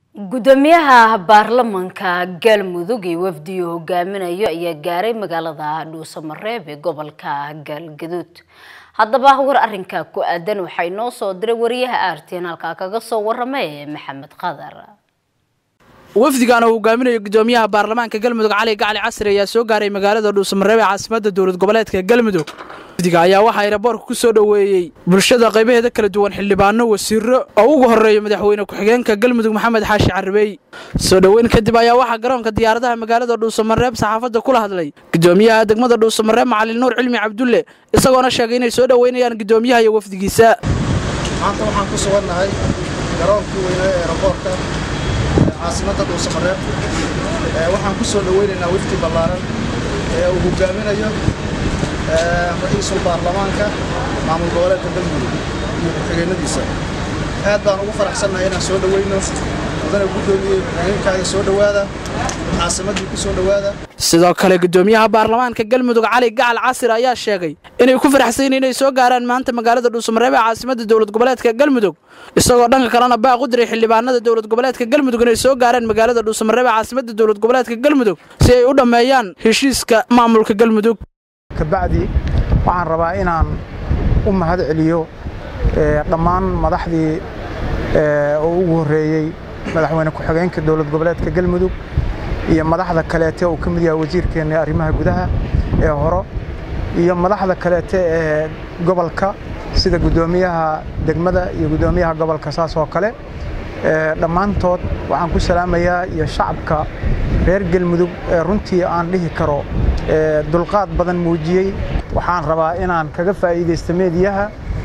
gudoomiyaha baarlamanka galmudug iyo wafdiyu hogaaminayo ayaa gaaray magaalada dhuusamareeb ee gobolka galgaduud haddaba war arinka ku aadan waxaa inoo soo diray wariyaha aartiin halkaa kaga soo waramay maxamed qadar wafdigan oo hogaaminayo gudoomiyaha baarlamaanka galmudug cali gacli casri ayaa soo gaaray magaalada dhuusamareeb ee caasimada dowlad goboleedka galmudug wafdiga ayaa waxaa eraboorka ku soo dhoweeyey bulshada qaybaheeda kala duwan xildhibaano wasiiro oo ugu horeeya madaxweyne ku-xigeenka galmudug maxamed xaashi carabey soo dhoweyn kadib ayaa waxaa garoonka diyaaradaha magaalada dhuusamareeb saxaafadda kula hadlay gudoomiyaha degmada dhuusamareeb macalin nuur cilmi cabdulle isagoona sheegay inay soo dhoweynayaan gudoomiyaha iyo wafdigiisa maanta waxaan ku sugannahay garoonkii weynaa ee eraboorka caasimadda dhuusamareeb waxaan ku soo dhoweynaynaa wafdi ballaaran ee uu hogaaminayo ra-iisul baarlamaanka maamul goboleedka galmudug iyo ku-xigeenadiisa aad baan ugu faraxsannahay inaan soo dhoweyno mudana guddoomiyey ku-xigeenkaaga soo dhowaada caasimaddii ku soo dhowaada sidoo kale gudoomiyaha baarlamaanka galmudug cali gacal casir ayaa sheegay inay ku faraxsayn inay soo gaaraan maanta magaalada dhuusamareeb ee caasimada dowlad goboleedka galmudug isagoo dhanka kalena baaq u diray xildhibaanada dowlad goboleedka galmudug inay soo gaaraan magaalada dhuusamareeb ee caasimada dowlad goboleedka galmudug si ay u dhammeeyaan heshiiska maamulka galmudug kabacdi waxaan rabaa inaan u mahad celiyo dhammaan madaxdii oo ugu horreeyey madaxweyne ku-xigeenka dowlad goboleedka galmudug iyo madaxda kaleete uu ka mid yahay wasiirkeenna arrimaha gudaha ee horo iyo madaxda kaleete ee gobolka sida guddoomiyaha degmada iyo guddoomiyaha gobolka saas oo kale dhammaantood waxaan ku salaamayaa iyo shacabka reer galmudug ee runtii aan dhihi karo dulqaad badan muujiyey waxaan rabaa inaan kaga faa'iidaysto meediyaha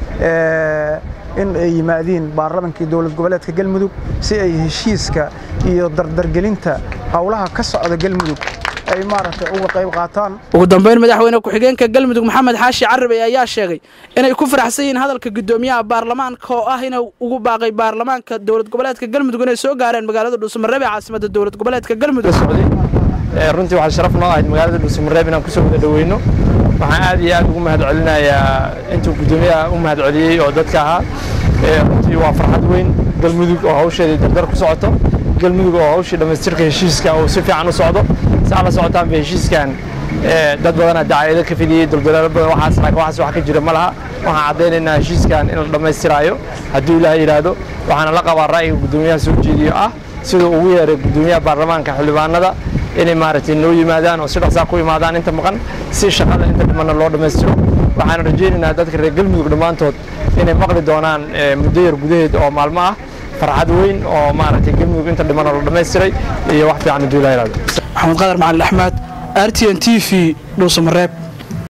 in ay yimaadiin baarlamankii dowlad goboleedka galmudug si ay heshiiska iyo dardargelinta howlaha ka socda galmudug ay maaragtay uga qayb qaataan ugu dambeyn madaxweyne ku-xigeenka galmudug maxamed xaashi carabey ayaa sheegay inay ku faraxsan yihiin hadalka gudoomiyaha baarlamaanka oo ah inuu ugu baaqay baarlamaanka dowlad goboleedka galmudug inay soo gaareen magaalada dhuusamareeb ee caasimada dowlad goboleedka galmudug runtii waxaa sharaf noo ahayd magaalada dhuusamareeb inaan kusoo wada dhoweyno waxaan aad iyo aad ugu mahad celinayaa intuu guddoomiyaha u mahad celiyey oo dadka ahaa runtii waa farxad weyn galmudug oo hawsheedii dardar ku socoto galmudug oo hawshii dhammaystirka heshiiska uu si fiican u socdo saa la socotaanba heshiiskan dad badanaa dacaayado ka fidiyey dulduleelo badan waxaas laakiin waxaas wax ka jira ma laha waxaan caddaynaynaa heshiiskan in la dhammaystiraayo hadduu ilaaha yidhaahdo waxaana la qabaa ra'yiga guddoomiyaha soo jeediyo ah siduu ugu yeeray guddoomiyaha baarlamaanka xildhibaanada inay maaragtay noo yimaadaan oo si dhaqsaa ku imaadaan inta maqan si shaqada inta dhimanna loo dhammaystiro waxaan rajaynaynaa dadka reer galmudug dhammaantood inay maqli doonaan muddo yar gudaheed oo maalmo ah farxad weyn oo maaragtay galmudug inta dhimanna loo dhammaystiray iyo wax fiican hadduu ilaa yidhahdo maxamed qadar macalin axmed r t n t v dhuusamareeb